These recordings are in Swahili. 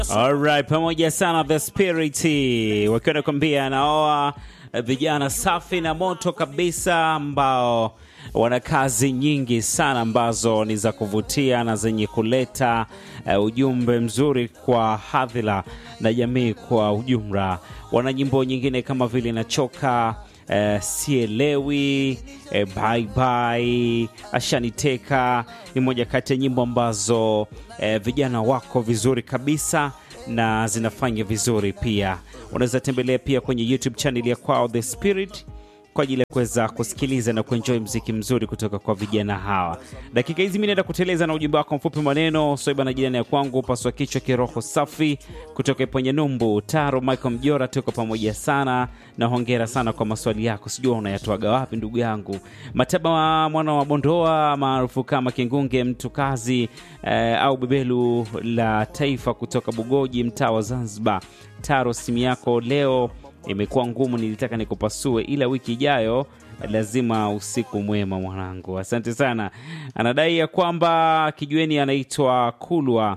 Alright, pamoja sana The Spirit wakiwa nakwambia naoa vijana safi na moto kabisa ambao wana kazi nyingi sana ambazo ni za kuvutia na zenye kuleta uh, ujumbe mzuri kwa hadhira na jamii kwa ujumla. Wana nyimbo nyingine kama vile nachoka Uh, sielewi uh, bye bye ashaniteka ni moja kati ya nyimbo ambazo uh, vijana wako vizuri kabisa na zinafanya vizuri pia. Unaweza tembelea pia kwenye YouTube channel ya kwao The Spirit kwa ajili ya kuweza kusikiliza na kuenjoy mziki mzuri kutoka kwa vijana hawa. Dakika hizi mi naenda kuteleza na ujumbe wako mfupi maneno soiba na jirani ya kwangu, paswa kichwa, kiroho safi kutoka Iponye Numbu, Taro Michael Mjora, tuko pamoja sana na hongera sana kwa maswali yako, sijua unayatoaga wapi ndugu yangu. Mataba wa mwana wa Bondoa maarufu kama Kingunge mtu kazi eh, au bebelu la taifa kutoka Bugoji, mtaa wa Zanzibar. Taro, simu yako leo imekuwa ngumu, nilitaka nikupasue, ila wiki ijayo lazima. Usiku mwema mwanangu, asante sana. Anadai ya kwamba kijueni anaitwa Kulwa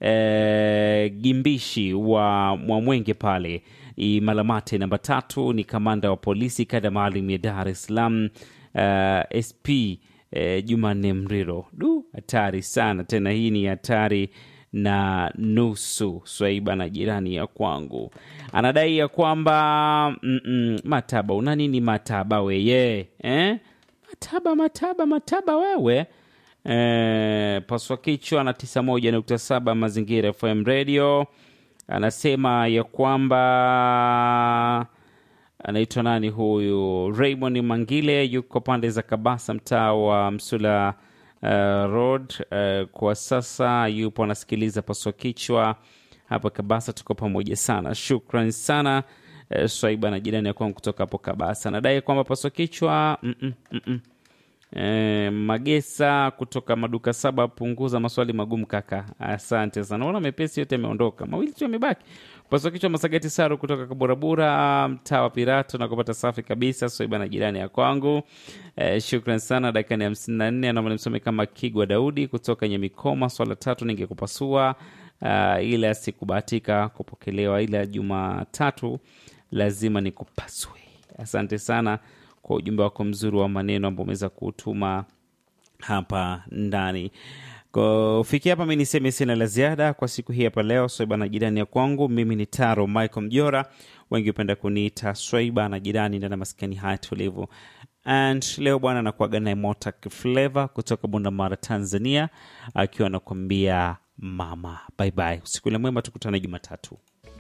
e, Gimbishi wa Mwamwenge pale Malamate namba tatu, ni kamanda wa polisi kada maalum ya Dar es Salaam uh, SP e, Jumanne Mriro. Du, hatari sana tena, hii ni hatari na nusu. Swaiba na jirani ya kwangu anadai ya kwamba mm -mm, Mataba una nini Mataba weye eh? Mataba Mataba Mataba wewe eh, paswa kichwa na tisa moja nukta saba Mazingira FM Radio anasema ya kwamba anaitwa nani huyu Raymond Mangile yuko pande za Kabasa mtaa wa Msula Uh, road uh, kwa sasa yupo anasikiliza paswa kichwa hapa Kabasa. Tuko pamoja sana, shukran sana uh, Swaiba na jirani ya kwangu kutoka hapo Kabasa nadai kwamba paswa kichwa mm -mm, mm -mm. Uh, Magesa kutoka maduka saba, punguza maswali magumu kaka, asante sana. Naona mepesi yote yameondoka, mawili tu yamebaki. Paswa kichwa Masagati Saru kutoka Kaburabura, mtaa wa Pirato na kupata safi kabisa. Swaiba na jirani ya kwangu eh, shukran sana. Dakika ni hamsini na nne anaomba nimsome kama Kigwa Daudi kutoka Nyamikoma. Swala tatu ningekupasua, uh, ila sikubahatika kupokelewa, ila Jumatatu lazima nikupaswe. Asante sana kwa ujumbe wako mzuri wa maneno ambao umeweza kutuma hapa ndani. Kufikia hapa mi niseme sina la ziada kwa siku hii hapa leo. Swaiba na jirani ya kwangu, mimi ni Taro Michael Mjora, wengi hupenda kuniita Swaiba na jirani ndani ya maskani haya tulivu. And leo bwana anakuaga naye Motak Flavor kutoka Bundamara, Tanzania, akiwa anakuambia mama bye bye. Usiku ule mwema, tukutane Jumatatu.